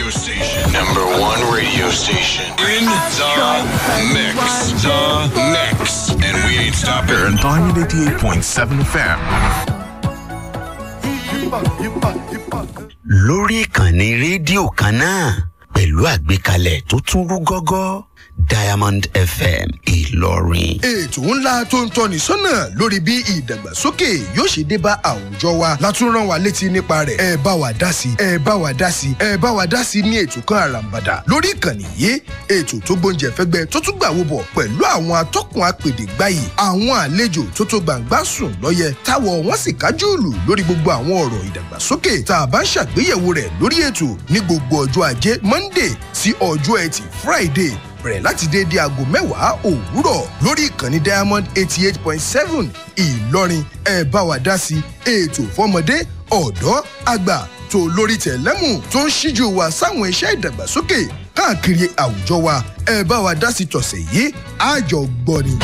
radio station. Number one radio station. In the mix. The mix. And we ain't stopping. Diamond 88.7 FM. lórí ìkànnì rédíò kan náà pẹ̀lú àgbékalẹ̀ tó tún rú gọ́gọ́ diamond fm ìlọrin. ètò ńlá tó ń tọ́ni sọ́nà lórí bí ìdàgbàsókè yóò ṣe dé bá àwùjọ wa látún rán wa létí nípa rẹ̀ ẹ bá wa dá sí ẹ bá wa dá sí ẹ bá wa dá sí ní ètò kan àràǹbàdà lórí ìkànnì yìí ètò tó gbóúnjẹ fẹ́gbẹ́ tó tún gbà wo bọ̀ pẹ̀lú àwọn atọ́kùn apèdè gbáyì àwọn àlejò tó tó gbàǹgbà sùn lọ́yẹ táwọ̀ wọ́n sì kájú ìlú lórí gbogbo àwọn ọ̀rọ̀ ìdàgbàsókè tá a bá ń ṣàgbéyẹ̀wò rẹ̀ lórí ètò ní gbogbo ọjọ́ ajé monday sí ọjọ́ ẹtì friday bẹ̀rẹ̀ láti déédéé aago mẹ́wàá òwúrọ̀ lórí ìkànnì diamond eighty eight point seven ìlọrin ẹ bá wa dá sí ètò fọmọdé ọ̀dọ́ àgbà tó lórí tẹ̀lẹ́mù tó ń ṣíjú wa sáwọn iṣẹ́ ìdàgbàsókè káàkiri àwùjọ wa ẹ bá wa dá sí tọ̀sẹ̀ yìí àjọ gbọ́ ni.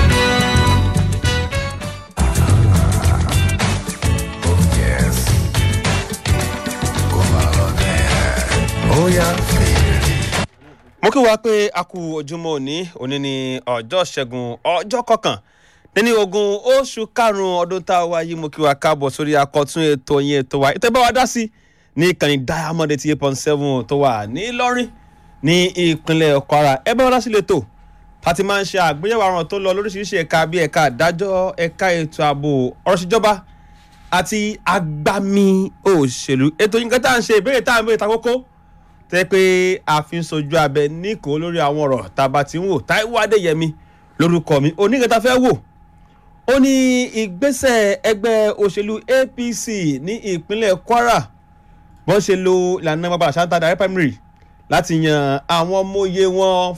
mo kí wa pé a kú ojúmọ́ òní òní ní ọjọ́ ṣẹ́gun ọjọ́ kọkàn nínú ogun oṣù karùn-ún ọdún tá a wá yìí mo kí wa káàbọ̀ sórí akọ̀tún ètò yẹn ètò wa ètò ìbá wa dá sí ní ìkànnì diamond eighty eight point seven tó wà ní ìlọrin ní ìpínlẹ̀ kwara ẹ bá wa dá sí lẹ́tọ̀ a ti máa ń ṣe àgbéyẹ̀wò àrùn tó lọ lóríṣiríṣi ẹ̀ka bíi ẹ̀ka àdájọ́ ẹ̀ka ètò ààbò ọ̀rọ̀ ìṣèjọba àti agbami òṣèlú ètò yìí nǹkan tá à ń ṣe ìbéèrè tá à ń béèrè ta kókó tẹ́ pé a fi ń sojú abẹ níkò lórí àwọn ọ̀rọ̀ tàbá tí ń wò táíwò adéyẹmí lórúkọ mi oníkẹta fẹ́ wò ó ní ìgbésẹ̀ ẹgbẹ́ òṣèlú apc ní ìpínlẹ̀ kwara wọ́n ṣe lo ìlànà bàbá àṣàǹtà direct primary láti yan àwọn ọmọye wọn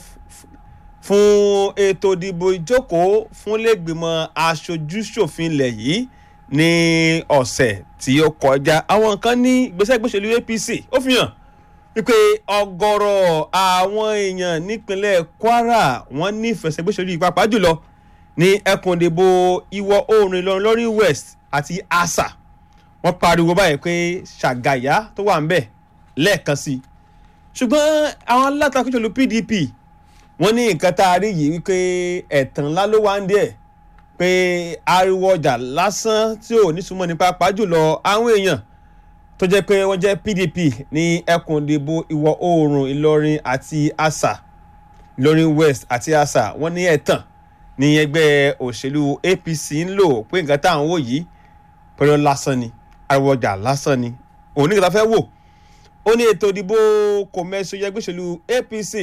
fún ètò ìdìbò ìjókòó fún lẹ́gbìmọ̀ aṣojú-ṣòfin ilẹ̀ yìí ní ọ̀sẹ̀ tí ó kọjá àwọn kan ní ìgbésẹ̀ ẹgbẹ́ òṣèlú apc ó fi hàn wípé ọgọrọ àwọn èèyàn nípínlẹ̀ kwara wọn nífẹ̀ẹ́ sẹ́gbẹ́sọ̀rí ìpapà jùlọ ní ẹkùn ìdìbò ìwọ̀ oòrùn ìlọrin lórí west àti asa wọn pariwo báyìí pé ṣàgàyà tó wà ń bẹ̀ lẹ́ẹ̀kan sí i ṣùgbọ́n àwọn alátakò ìṣòlù pdp wọn ní nǹkan tá a rí yìí wípé ẹ̀tàn ńlá ló wá ń díẹ̀ pé ariwo ọjà lásán tí ò ní súnmọ́ ní pàápàá jùlọ àwọn èèyàn tó jẹ́ pé wọ́n jẹ́ pdp ní ẹkùn ìdìbò ìwọ̀ oòrùn ìlọrin àti asa ìlọrin west àti asa wọ́n ní ẹ̀tàn ní ẹgbẹ́ òṣèlú apc ń lò pé nǹkan tá à ń wò yìí pẹ̀lú lásán ni ariwo ọjà lásán ni òun ní kí ta fẹ́ wò ó ní ètò ìdìbò kò mẹ́sọ ẹgbẹ́ òṣèlú apc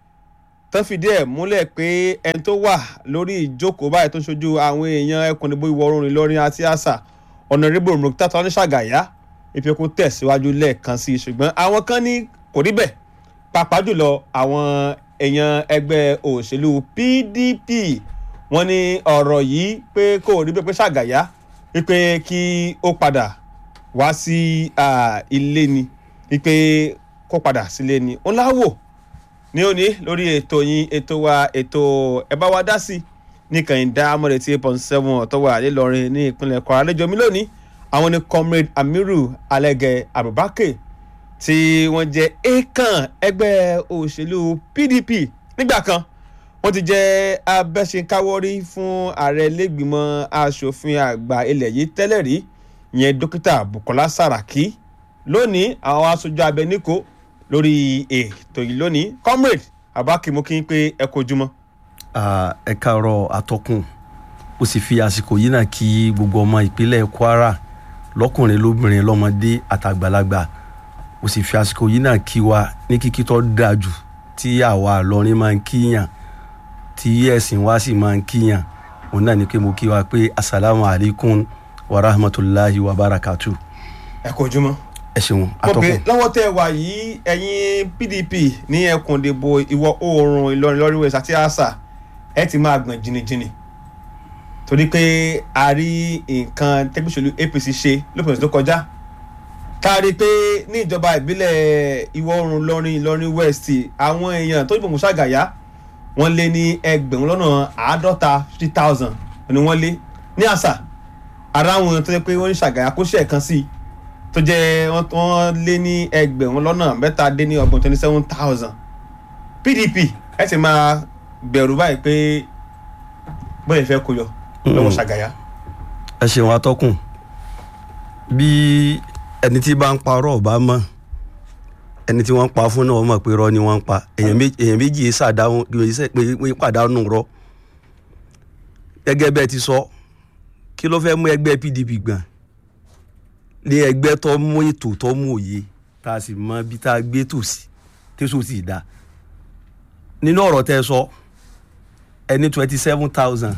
tó fìdí ẹ̀ múlẹ̀ pé ẹni tó wà lórí ìjókòó báyìí tó ń ṣojú àwọn èèyàn ẹkùn ìdìbò ìwọ̀ oòrùn ìlọrin àti asa ọ̀nàrẹ́bù mùkútà tó ní ṣàgàyà ìfi kún tẹ̀síwájú lẹ́ẹ̀kan sí i ṣùgbọ́n àwọn kan ní kò rí bẹ́ẹ̀ pàápàá jùlọ àwọn èèyàn ẹgbẹ́ òṣèlú pdp wọ́n ní ọ̀rọ̀ yìí pé kò rí bẹ́ẹ̀ pé ṣàgàyà wípé kí ó padà wá sí ilé ni wípé kó padà sílé ni ó láwò ní òní lórí ètò yín ètò wa ètò ẹ bá wa dá sí ní kànìdá amọ̀rẹ̀ tí eight point seven ọ̀tọ̀ wà nílọrin ní ìpínlẹ̀ kwara lẹ́jọ́ mi lónìí àwọn ni comrade amiru alege abubakar tí wọ́n jẹ́ akan ẹgbẹ́ òṣèlú pdp nígbà kan wọ́n ti jẹ́ abẹ́sẹ̀káwọ́rí fún ààrẹ lẹ́gbìmọ̀ asòfin àgbà ilẹ̀ yìí tẹ́lẹ̀ rí ìyẹn dókítà bukola saraki lónìí àwọn aṣojú abẹniko lórí ètò yìí lónìí comrade abubakar mo kí n pé ẹ kojúmọ́. ẹ káàárọ̀ atọ́kùn ó sì fi àsìkò yìí náà kí gbogbo ọmọ ìpínlẹ̀ kwara lọkùnrin lóbìnrin lọmọdé àtàgbàlagbà ó sì fi àsìkò yìí náà kí wa ní kíkí tó dáa jù tí àwa àlọrin máa ń kíyàn tí ẹ̀sìn wa sì máa ń kíyàn òun náà ní pé mo kí wa pé asalaamu alaykum wa rahmatulahi wa barakatu. ẹ kò jùmọ̀. ẹ ṣeun mo pè atọ́kùn. lọ́wọ́ tẹ́ ẹ wà yìí ẹ̀yin pdp ní ẹkùn ìdìbò ìwọ̀ oòrùn ìlọrin lọ́rí west àti asa ẹ ti máa gbọ̀n jìnnìjìnnì torí pé a rí nǹkan tẹ́gbẹ́sọ̀lù apc ṣe lópin ọ̀sẹ̀ tó kọjá tá a rí i pé ní ìjọba ìbílẹ̀ ìwọ̀ oòrùn ìlọrin ìlọrin west àwọn èèyàn tó dìbò mùsàgàyà wọ́n lé ní ẹgbẹ̀rún lọ́nà àádọ́ta fifty thousand ni wọ́n lé ní àṣà ara àwọn èèyàn tó yẹ pé wọ́n ní ṣàgàyà kó ṣe ẹ̀kan sí i tó jẹ́ wọ́n wọ́n lé ní ẹgbẹ̀rún lọ́nà mẹ́ta dé ní ọgbọ̀n twenty seven thousand pdp ẹ sì máa bẹ̀rù báyìí pé bóyá ìfẹ́ kó yọ lọ́wọ́ ṣàgàyà. ẹ ṣeun atọ́kùn bí ẹni tí bá ń parọ́ ọ̀bá mọ́ ẹni tí wọ́n ń pa fún náà wọ́n mọ̀ pé rọ́ ni wọ́n ń pa èèyàn méjì èèyàn méjì yìí ṣàdáhùn yìí pàdánù rọ́ gẹ́gẹ́ bẹ́ẹ̀ ti sọ kí ló fẹ́ mú ẹgbẹ́ pdp gbọ̀n ní ẹgbẹ́ tó mú ètò tó mú òye tá a sì mọ bí tá a gbé tòsí tẹ̀sán sì dá nínú ọ̀rọ̀ tẹ́ ẹ sọ ẹni twenty seven thousand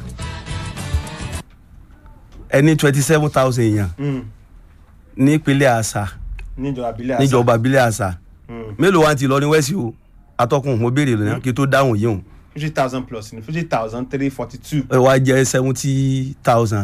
ẹni twenty seven thousand èèyàn ní ìpínlẹ̀ àṣà níjọba abilé àṣà níjọba abilẹ̀ àṣà mélòó wa ti lọ ní wẹ́sì o atọ́kùn mo béèrè lónìí kí n tó dáhùn yìí o fifty thousand plus ní fifty thousand three forty two ẹ wá jẹ́ seventy thousand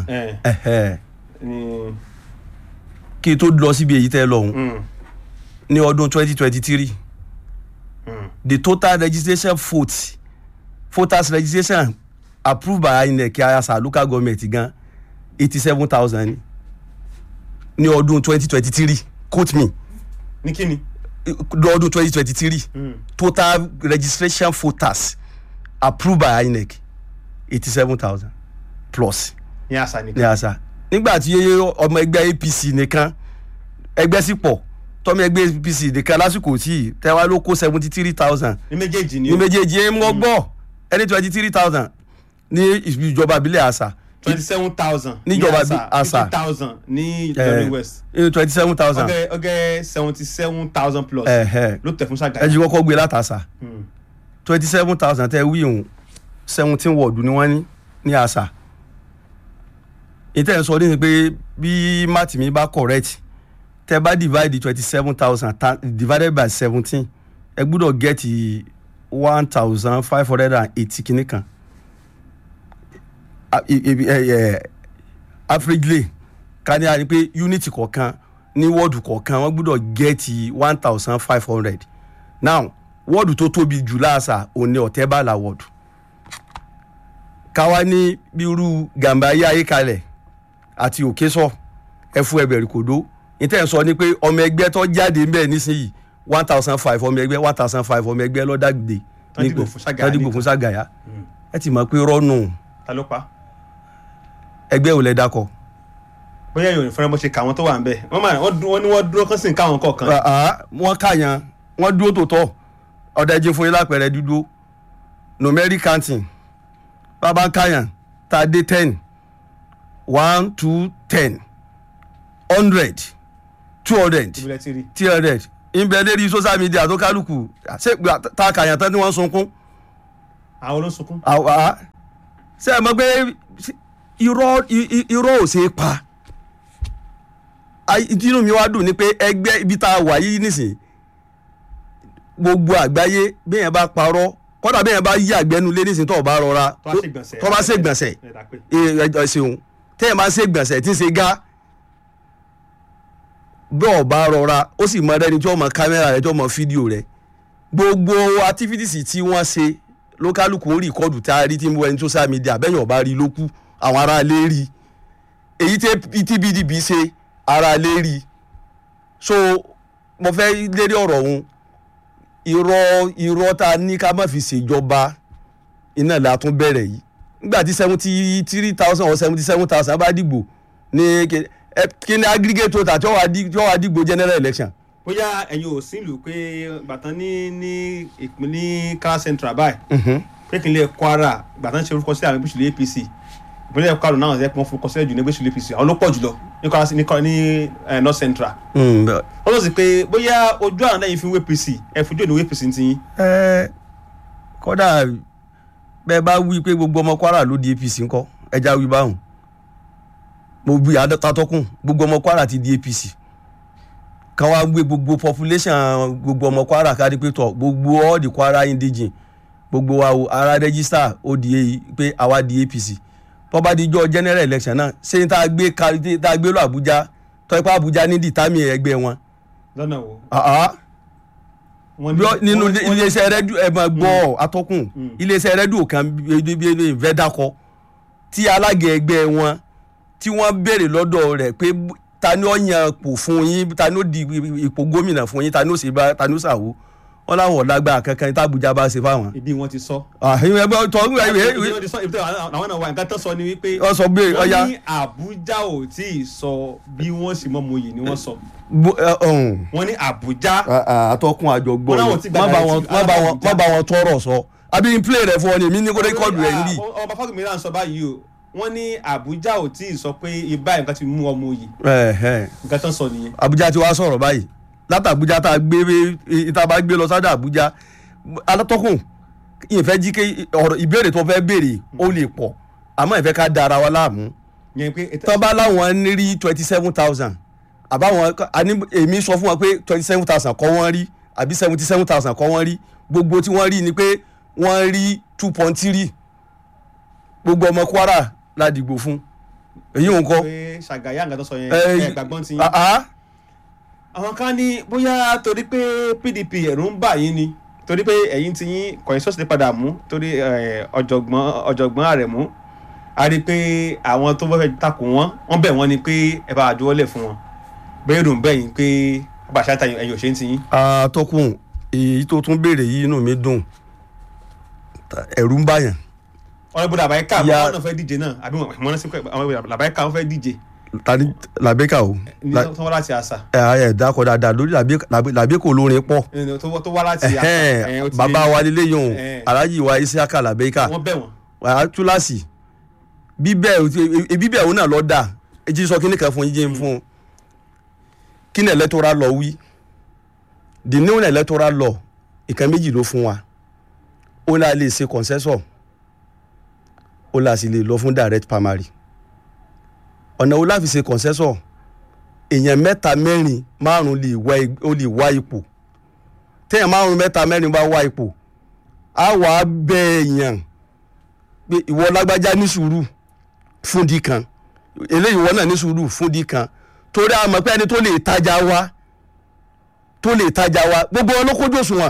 kí n tó lọ síbi èyí tẹ́ lọ ọ̀hún ní ọdún twenty twenty three the total registration vote voters registration approved by inec ayasa local government gan eighty seven thousand ní ọdún twenty twenty three quote me ní kíni. lọ́dún twenty twenty three total registration voters approved by inec eighty seven thousand plus ní àṣà ní nìkan. àṣà nígbà tí ọmọ ẹgbẹ́ apc nìkan ẹgbẹ́ sì pọ̀ tọ́mọ ẹgbẹ́ apc nìkan lásìkò tí tẹ́wá ló kó seventy three thousand ní méjèèjì ni ní o méjèèjì ẹ̀ ń wọ́n gbọ́ ẹni twenty three thousand ní ìjọba abilẹ̀ àṣà twenty seven thousand Níjọba bí- àṣà. fifty thousand ní ìjọba west twenty seven thousand ọgẹ ọgẹ seventy seven thousand plus Ẹ̀hẹ̀. ló tẹ̀ fún ẹ ṣàgàyà. jí kọ́kọ́ gbé látàṣà Hmm. twenty seven thousand tẹ́ wí òun seventeen wọ́ọ̀dù ni wọ́n ní ní àṣà ìtẹ́ ń sọ ní pé bí máàtì mi bá correct tẹ́ bá divide twenty seven thousand divided by seventeen ẹ gbúdọ̀ get one thousand five hundred and eighty kìíní kan A- i- i- ẹ- ẹ, averagely ká ní a ní pé unity kọ̀ọ̀kan ní wọ́ọ̀dù kọ̀ọ̀kan wọ́n gbúdọ̀ get one thousand five hundred now wọ́ọ̀dù tó tóbi jù láàṣà òní ọ̀tẹ́bàlà wọ́ọ̀dù káwa ní bírú gàmbáyé ayékalẹ̀ àti òkésọ ẹfu ẹbẹ̀rì kòdó níta ẹ̀ sọ ni pé ọmọ ẹgbẹ́ tó jáde ń bẹ̀ nísìnyí one thousand five ọmọ ẹgbẹ́ one thousand five ọmọ ẹgbẹ́ lọ́dàgbé Tán dìbò fún Ságàyà dìbò nìkan. fún Ságàyà ẹ ti mọ̀ pé rọ́nù ta ló pa ẹgbẹ́ ò lẹ́ dákọ̀ bóyá ìròyìn fúnra bó ṣe kà wọ́n tó wà ń bẹ̀ wọ́n máa wọ́n dúró wọ́n ní wọ́n dúró kán sì ń káwọn kọ̀ọ̀kan. wọ́n kàyàn wọ́n dúró tó tọ̀ ọ̀dà ẹ̀jẹ̀ fún yín lápẹ̀rẹ̀ dúdú numeric counting bàbá kàyàn tá a dé ten one two ten hundred two hundred ìbílẹ̀ ti rí three hundred ìbẹ̀ lérí social media tó kálukú ṣé tá a kàyàn tán tí wọ́n ń sunkún àwọn ló ń sunkún. àwa ṣe é mọ̀ pé irọ́ i- i- irọ́ ò ṣe é pa Ai- inú mi wá dùn ni pé ẹgbẹ́ ibi tá a wà yìí nísìnyí gbogbo àgbáyé béèyàn bá parọ́ kọ́dà béèyàn bá yí àgbẹ̀nu lé nísìnyí tó o bá rọra tó bá ṣègbọ̀nsẹ̀. tó bá ṣègbọ̀nsẹ̀ ẹ̀ dà pé. ẹ ẹ ṣeun téèyàn bá ṣègbọ̀nsẹ̀ tí ń ṣe gá bẹ́ẹ̀ ọba rọra ó sì mọ ẹni tí wọ́n mọ kámẹ́rà rẹ tí wọ́n mọ fídíò rẹ gbogbo activities tí wọ́n ṣe lókàlùkù ó rìkọ́dù tá a rí tí ń wọ ẹni social media bẹ́ẹ̀ ọba rí ló kú àwọn ará ilé rí èyí tí pdp ṣe ará ilé rí so mo fẹ́ lérí ọ̀rọ̀ ọ̀hún irọ́ irọ́ tá a ní ká má fi ṣèjọba iná la tún bẹ̀rẹ̀ yìí nígbà tí seventy three thousand or seventy seven thousand bá dìgbò ní kí ẹ- kí ni aggregate total tí wọ́n wá dí- tí wọ́n wá dìgbò general election bóyá ẹ̀yin ò sí ìlú pé gbàtàn ní ní ìpínlẹ̀ car central báyìí pé ìpínlẹ̀ kwara gbàtàn ṣe orúkọ sílẹ̀ àwọn ìbísùlẹ̀ apc ìpínlẹ̀ kwara náà ṣe pé wọ́n forúkọ sílẹ̀ jù ní ìbísùlẹ̀ apc àwọn ló pọ̀ jùlọ ní kwara ní Kwara- ní eh, north central Mm, bẹ́ẹ̀. wọ́n lọ sí pé bóyá ojú àwọn lẹ́yìn fi ń wé apc ẹ̀ fojú òní wé apc ti yín ẹ kódà bẹ́ẹ̀ bá wí pé gbogbo ọmọ kwara ló di apc ńkọ́ ẹja wí báwọn mo wí àtọkùn gbogbo ọmọ kwara ti di apc kan wá gbé gbogbo population gbogbo ọmọ kwara kárí pé tọ gbogbo all the kwara indigene gbogbo wa o ara register ó di èyí pé àwa di apc bọ́bá dijọ́ general election náà ṣé ní tá a gbé kárí tá a gbé lọ àbújá tọ́ ipá àbújá ní dìtámì ẹgbẹ́ wọn. lọ́nà wo. Ah, ah wọ́n bí ọ- nínú wọ́n- wọ́n- iléeṣẹ́ rẹ́díò ẹ̀ máa gbọ́ atọ́kùn iléeṣẹ́ rẹ́díò kan ìfẹ́ dákọ tí alága ẹgbẹ́ wọn tí wọ́n béèrè lọ́dọ̀ rẹ̀ pé ta ni ó yan ipò fún yín ta ni ó di ipò gómìnà fún yín ta ni ó ṣe bá ta ni ó ṣàwó wọn láwọn ọ̀dàgbà kankan tí Àbújá bá ṣe fáwọn. ibi wọn ti sọ. àhìn ẹgbẹ́ tọ́ ń ibi wẹ̀ wọn ti sọ ibi tí àwọn náà wà nǹkan tó sọ ni wípé. wọ́n sọ pé ọya wọ́n ní Àbújá ò tí ì sọ bí wọ́n sì mọ́ mòye ni wọ́n sọ. wọ́n ní Àbújá. àtọkùn àjọgbọ́ Wọ́n láwọn ti gba má bá wọn direct- má bá wọn Abuja. má bá wọn tọrọ sọ àbí n play rẹ fún ọ ni èmi ní kó rékọdù rẹ níbí. ọba fákùnmí náà sọ báyìí o wọ́n ní Àbújá ò tí ì sọ pé ibà nǹkan ti mú ọmọ yìí nǹkan tó ń sọ nìyẹn. Àbújá ti wá sọ̀rọ̀ báyìí láti Àbújá tá a gbé ìta bá gbé lọ sádà Àbújá alátọ́kùn ìfẹ́ jí ké ọ̀rọ̀ ìbéèrè tó fẹ́ béèrè ó lè pọ̀ àmọ́ ìfẹ́ ká da ara wa láàmú yẹn pé tọ́ bá láwọn ní rí twenty seven thousand àbáwọn àní èmi sọ fún wọn pé twenty seven thousand kọ́ wọ́n rí àbí seventy seven thousand kọ́ wọ́n rí gbogbo tí wọ́n rí ni pé wọ́n rí two point three gbogbo ọmọ Kwara la dìgbò fún èyí ò ń kọ́. pé ṣàgàyà nǹkan tó sọ yẹn Eh, ẹ gbàgbọ́n ti yín. ah, ah. àwọn kan ní bóyá torí pé PDP ẹ̀rù ń bà yín ni torí pé ẹ̀yin ti yín kọ̀yìn sọ́ọ̀sì lè padà mú torí eh, ọ̀jọ̀gbọ́n ọ̀jọ̀gbọ́n Àrẹ̀mú a rí i pé àwọn tó fẹ́ takò wọ́n wọ́n bẹ̀ wọ́n ni pé ẹ bá àjọwọ́lẹ̀ fún wọn bẹ́ẹ̀ ló ń bẹ̀ yín pé bàṣà ta ẹ̀yìn òṣèǹ ti yín. atọ́kùn èyí tó tún béèrè yìí inú mi dùn ẹ̀rù ń bàyàn ọ̀rẹ́ bọ́dà àbáyé ká Ya- àwọn náà fẹ́ díje náà àbí wọn mọ̀ ní sí pé àwọn àbáyé ká wọn fẹ́ díje tani làbẹ́kà o ní La- tó wá láti àṣà ẹ ẹ dákọ̀ dáadáa lórí làbẹ́kà olórin pọ̀ ẹni tó tó wá láti àṣà Ẹhẹ́n, ẹ̀yìn ó ti bàbá yé wa lílé yòówù Eh. alájì wa isiaka làbẹ́kà wọ́n bẹ̀ wọ́n wàá túláàsì bíbẹ̀ bíbẹ̀ òun náà lọ dà èjì sọ kíní kan fún yín jẹ́ fún un kí ni electoral law wí the new electoral law ìkan méjì ló fún wa ó là lè ṣe consensus ó là sì lè lọ fún direct primary ọ̀nà wo láfi ṣe consensus èèyàn mẹ́ta mẹ́rin márùn lè wá ig- ó lè wá ipò téèyàn márùn mẹ́ta mẹ́rin bá wá ipò á wà á bẹ èèyàn pé ìwọ lágbájá ní sùúrù fún di kan eléyìí ìwọ náà ní sùúrù fún di kan torí a mọ̀ pé ẹni tó lè tajà wa tó lè tajà wa gbogbo wọn ló kójú òṣùwọ̀n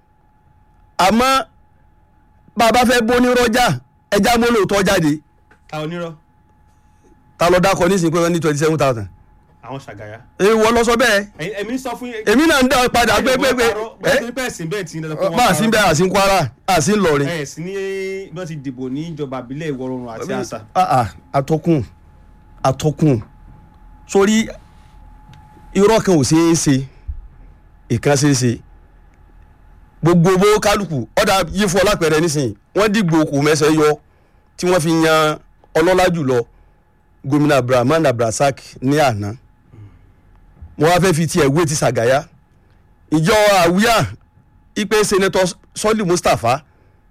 àmọ́ bàbá fẹ́ bóní rọ́jà ẹja mọ́ lóòótọ́ jáde ta onírọ́ ta ló dákọ nísìnyí pé wọ́n ní twenty seven thousand àwọn ṣàgàyà èyí wọ́n lọ sọ bẹ́ẹ̀ ẹ̀yin ẹ̀mí sọ fún yín èmi náà ń dá padà pé pé pé bẹ́ẹ̀ ni bẹ́ẹ̀ sí bẹ́ẹ̀ tí ń dandan pé wọ́n bá a sí parọ́. bẹ́ẹ̀ àsí ń Kwara àsí ń lọrin ẹ̀ sí ní bí wọ́n ti dìbò ní ìjọba àbílẹ̀ ìwọ̀ oòrùn àti àṣà Ah, ah, atọ́kùn atọ́kùn sórí irọ́ kan ò ṣeé ṣe ìkan ṣeé ṣe gbogbo owó kálukú ọ̀dà yìí fún ọlápẹ̀rẹ̀ nísìnyí wọ́n dìgbò kò mẹ́sẹ̀ yọ tí wọ́n fi yan ọlọ́lá jùlọ gómìnà abdulrahman abdulrasaq ní àná wọ́n wá fẹ́ fi tiẹ̀ wé ti sàgáyà ìjọ àwíyá ipe sẹ́nẹ́tọ̀ sọ́lì mustapha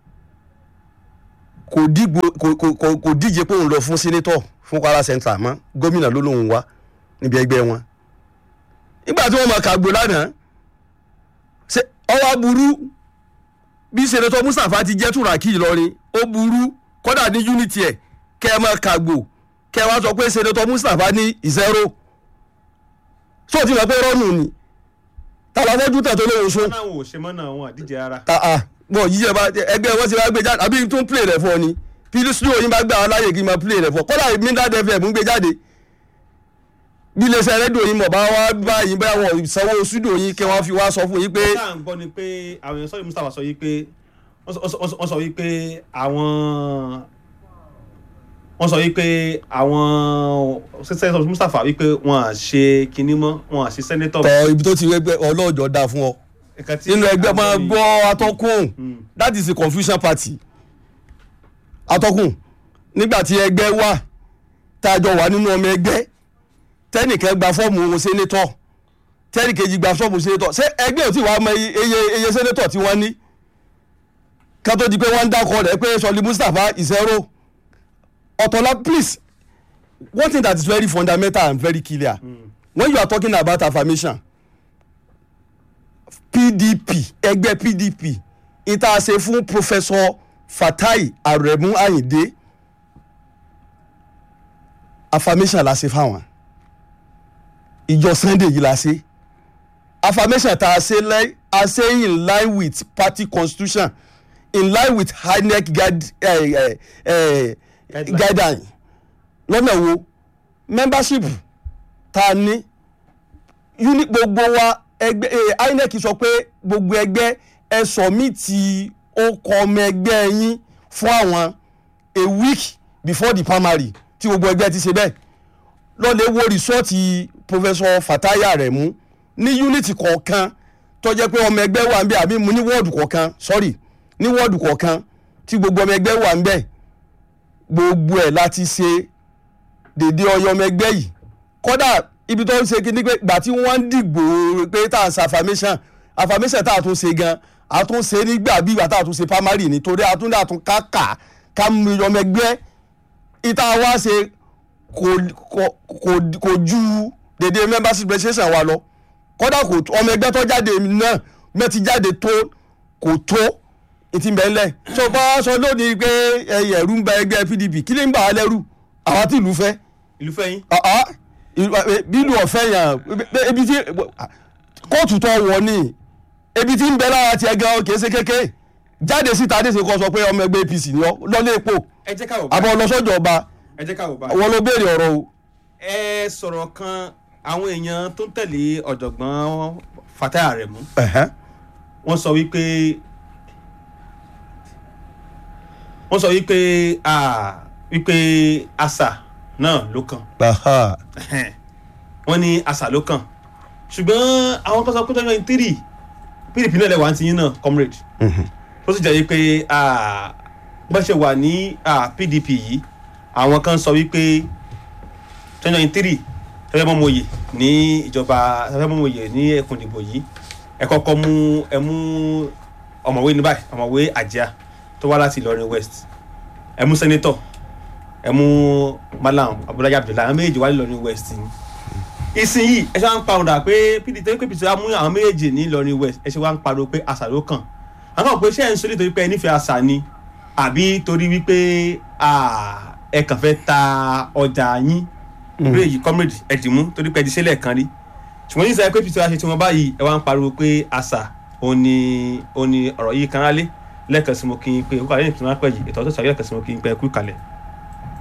kò dìgbò kò kò kò kò díje pé òun lọ fún sínétọ̀ fún Kwara Central mọ́ gómìnà ló lóun wá níbi ẹgbẹ́ wọn nígbà tí wọ́n máa kàgbó lánàá ṣe ọwọ́ burú bí sẹ́nẹ́tọ̀ Mustapha ti jẹ́ Turaki Ìlọrin ó burú kọ́dà ní unity ẹ̀ kẹ́ ẹ máa kàgbó kẹ́ ẹ wá sọ pé sẹ́nẹ́tọ̀ Mustapha ní zero sọ ti mọ̀ pé rọ́ọ̀nù ni tàlàfọ́jú tẹ̀ tó lóun sún wọn náà wò ṣe mọ́ náà wọn àdíje ara ah ah bọ yíyẹ bá ẹgbẹ́ wọn ti bá gbé jáde àbí tún play rẹ̀ fún ọ ni pílí studio yín bá gbé àwọn láyè kí n máa play rẹ̀ fún ọ kọ́lá mindad fm ń gbé jáde bí iléeṣẹ́ rédíò yín mọ̀ bá wá bá yín bá wọn sanwó studio yín kí wọ́n fi wá sọ fún yín pé tá à ń gbọ́ ni pé àwọn èèyàn sọ́yìn Mustapha sọ yìí pé wọ́n sọ- wọ́n sọ- wọ́n sọ yìí pé àwọn wọ́n sọ yìí pé àwọn sẹ́sẹ́ Mustapha wípé wọ́n à ṣe kinní mọ́ wọ́n à ṣe sẹ́nétọ̀ tọ ibi tó ti ẹgbẹ́ ọlọ́ọ̀jọ́ dá fún ọ Nǹkan tí nínú ẹgbẹ́ máa àwọn gbọ́ atọ́kùn Mm. that is a confusion party atọ́kùn nígbà tí ẹgbẹ́ wà tá a jọ wà nínú ọmọ ẹgbẹ́ tẹ́nìkan gba fọ́ọ̀mù ohun sénétọ̀ tẹ́nìkejì gba fọ́ọ̀mù sénétọ̀ ṣé ẹgbẹ́ ò tí wàá mọ iye iye sénétọ̀ tí wọ́n ní ká tó di pé wọ́n ń dákọ̀ rẹ̀ pé sọlí Mustapha ìṣẹ́rò ọ̀tọ̀lá please one thing that is very fundamental and very clear mm. when you are talking about affirmation pdp ẹgbẹ́ pdp ìta ṣe fún professor fatai aremu ayinde affirmation la ṣe fáwọn ìjọ sunday yìí la ṣe affirmation tá a ṣe lẹ́ a ṣe in line with party constitution in line with inec guide, eh, eh, eh, Guideline. guideline lọ́nà wo membership tá a ní uni gbogbo wa ẹgbẹ́ eh, inec sọ pé gbogbo ẹgbẹ́ ẹ sọ̀mìtì ọkọ̀ ọmọ ẹgbẹ́ yín fún àwọn a week before the primary tí gbogbo ẹgbẹ́ ti ṣe bẹ́ẹ̀ lọ́lẹ̀ wo rìsọ́ọ̀tì professor fataya rẹ̀ mú ní unity kọ̀ọ̀kan tó jẹ́ pé ọmọ ẹgbẹ́ wà ń bẹ̀ àbí mu ní wọ́ọ̀dù kọ̀ọ̀kan sorry ní wọ́ọ̀dù kọ̀ọ̀kan tí gbogbo ọmọ ẹgbẹ́ wà ń bẹ̀ gbogbo ẹ̀ láti ṣe dèdè ọyọ ọmọ ẹgbẹ́ yìí kódà ibi tó ń ṣe kí ni pé gbà tí wọ́n ń dìgbò pé tá à ń ṣe affirmation affirmation tá a tún ṣe gan a tún ṣe nígbà bí ìgbà tá a tún ṣe primary nítorí a tún dà tún ká kà ká mú ọmọ ẹgbẹ́ ìta wá ṣe kò kò kò kò ju dèdè membership registration wa lọ kódà kò tó- ọmọ ẹgbẹ́ tó jáde náà mẹ́tì jáde tó kò tó ìtì mẹ́lẹ̀ tó bá sọ lónìí pé ẹ̀yẹ̀ ẹ̀rú ń ba ẹgbẹ́ pdp kí ni ń bà á lẹ́rù àwọn tí ìlú fẹ́ ìlú fẹ́yìn. àá bílù ọ̀fẹ́ yàn ebi tí kóòtù tó wọ̀ ni ebi tí ń bẹ lára tiẹ̀ gan kìí ṣe kéke jáde síta dé ṣe kọ́ sọ pé ọmọ ẹgbẹ́ apc ni ọ lọ́lé epo ẹ jẹ́ ká wò bá àbọ̀ lọ́sọ̀jọ̀ ọba ẹ jẹ́ ká wò bá. wọn ló béèrè ọ̀rọ̀ o. ẹ sọ̀rọ̀ kan àwọn èèyàn tó ń tẹ̀lé ọ̀jọ̀gbọ́n fatah aremu wọ́n sọ wípé wọ́n sọ wípé ah, wípé àṣà náà ló kàn wọ́n ní àṣà ló kàn ṣùgbọ́n àwọn kan sọ pé twenty three pdp náà lẹ́wà ti yín náà comrade tó sì jẹ́ wípé ah, bọ́n ṣe wà ní ah, pdp yìí àwọn kan sọ wípé twenty three tẹ́fẹ́ mọ́mọ́yè ní ìjọba tẹ́fẹ́ mọ́mọ́yè ní ẹkùn ìdìbò yìí ẹ kọ́kọ́ mú ẹ mú ọ̀mọ̀wé ní báyìí ọ̀mọ̀wé àjíà tó wá láti ìlọrin west ẹ mú sẹ́nẹ́tọ̀ ẹ mú malam abdullahi abdullahi àwọn méjèèjì wá ní ìlọrin west ni ìsinyìí ẹ ṣe wá ń pariwo pé pdp pé pdp wá mú àwọn méjèèjì ní ìlọrin west ẹ ṣe wá ń pariwo pé àṣà ló kàn àwọn kan pé ṣé ẹ ń sọ nítorí pé ẹ nífẹ̀ẹ́ àṣà ni àbí torí wípé ah, ẹ kàn fẹ́ ta ọjà yín ìbéèrè yìí comrade ẹ̀dìmú torí pé ẹ ti ṣe lẹ́ẹ̀kan rí ṣùgbọ́n ní sẹ́yìn pé pdp wá ṣe tí wọ́n báyìí ẹ wá ń pariwo pé àṣà òní òní ọ̀rọ̀ yìí kan rálé lẹ́ẹ̀kan sí mo kí n pé kúkà lẹ́yìn tí wọ́n á pẹ́ yìí ètò ọ̀tọ̀ sàgẹ́ lẹ́ẹ̀kan sí mo kí n pé ẹ kú ìkàlẹ̀.